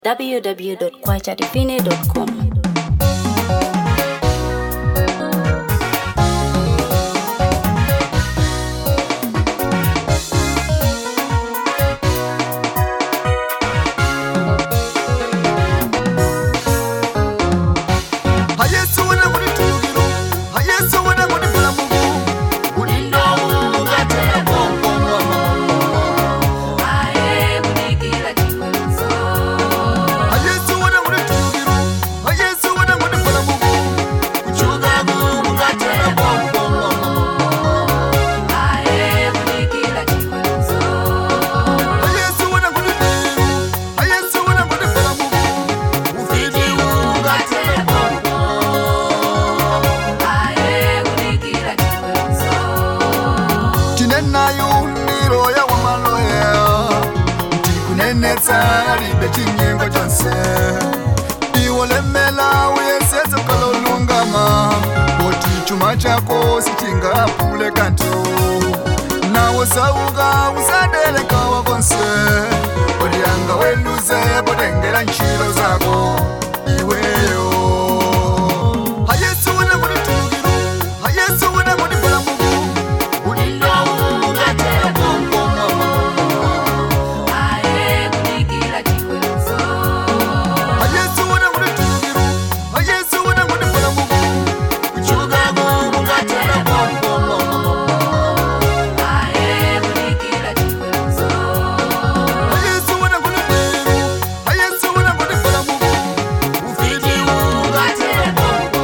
www.kwachadivine.com. hayesu wena muri tubiro hayesu wena muri bulamugu ulindo ungatera bongo hayesu wena muri tubiro hayesu wena muri bulamugu uchugagu ungatera bongo hayesu wena muri tubiro hayesu wena muri bulamugu ufiti ungatera bongo tinenayo miro ya wamaloya ndikunenetsa libe chinyengo chonse iwolemela uyesetse kalolungama oti chuma chako sichingapule kanto nawo sauka usadelekawa konse olianga weluze potengela nchilo zako iweyo hayesu wena muri tulugiru hayesu wena muri balamugu ulindo ungatera bongo hayesu wena muri tulugiru hayesu wena muri balamugu uchugagu ungatera bongo hayesu wena muri tulugiru hayesu wena muri balamugu ufiti ungatera bongo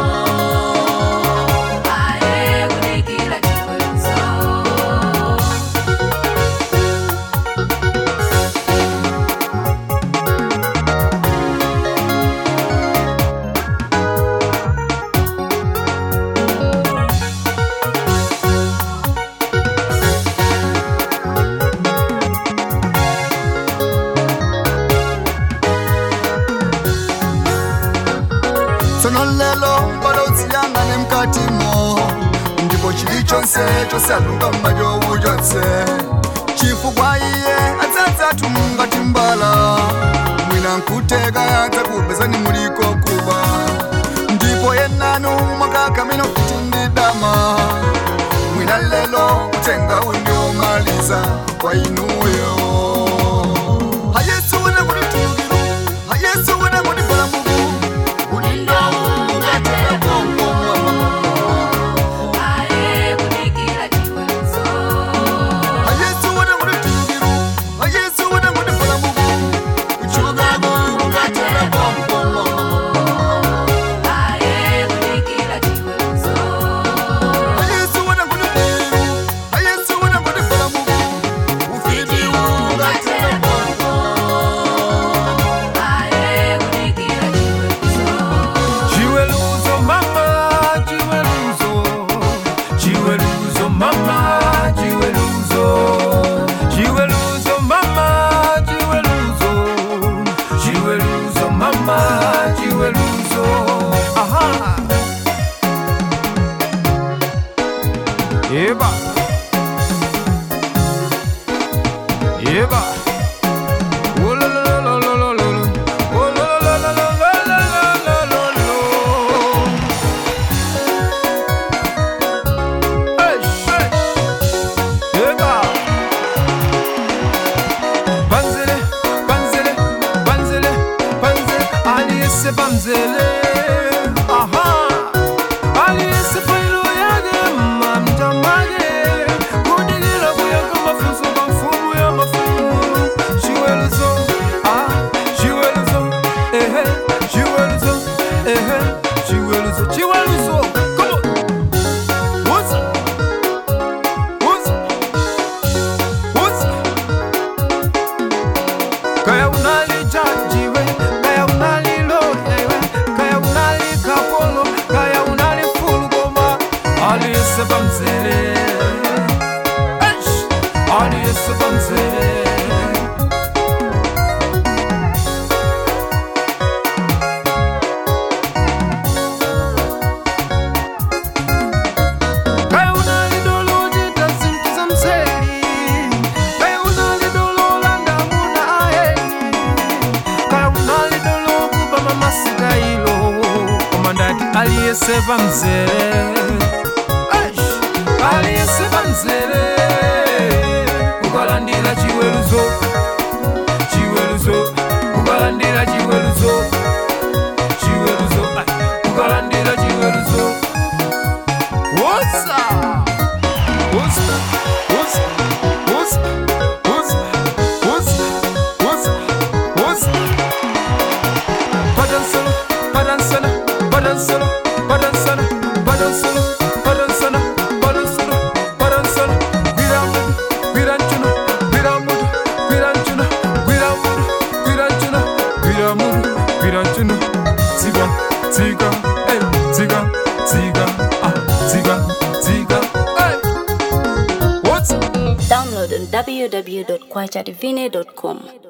tsono lelo baloziyangane mkatimo ndipo chili chonse chosalunga mmajowu chonse chifukwa iye adzadzathu mngati mbala mwina nkuteka adzakupezani muliko kuba ndipo yenanu mwakakamino kuti ndidama mwina lelo utenga undiomaliza kwa inuyo hayesu wena muri tulugiru hayesu wena muri balamugu ulindo ungatera bongo hayesu wena muri tulugiru hayesu wena muri balamugu uchugagu ungatera bongo hayesu wena muri tulugiru hayesu wena muri balamugu ufiti ungatera bongo Chiweluzo mama, chiweluzo, chiweluzo mama, chiweluzo, chiweluzo mama, chiweluzo, chiweluzo mama, chiweluzo. Aha. Eba. Eba. Oh, lo, lo, lo, lo, lo, lo, lo. Oh, lo, lo, lo, lo, lo, lo, lo, lo, lo, lo. Hey, hey. Eba. Banzele, banzele, banzele, banzele. Aliyese banzele. Aha. Aliyese failo yage, mamjamage. Kudigila kuyaka mafuso kwa mfumu ya mafumu. Chiweluzo, ah, chiweluzo, ehe, chiweluzo, ehe, chiweluzo, chiweluzo. Come on. What's up? What's up? What's up? Kaya unalijajiwe, kaya unaliloyewe, kaya aliyese pamzere Eish! aliyese pamzere ukalandira chiweruzo chiweruzo ukalandira chiweruzo chiweruzo ai, ukalandira chiweruzo wosa wosa wosa wosa wosa wosa wosa wosa Padansana, padansana, padansana, padansana, padansana, padansana, padansana, padansana. Viramudu, viranchuna, viramudu, viranchuna, viramudu, viranchuna, viramudu, viranchuna. Ziga, ziga, eh, ziga, ziga, ah, ziga, ziga, eh. What's Download on www.kwachadivine.com.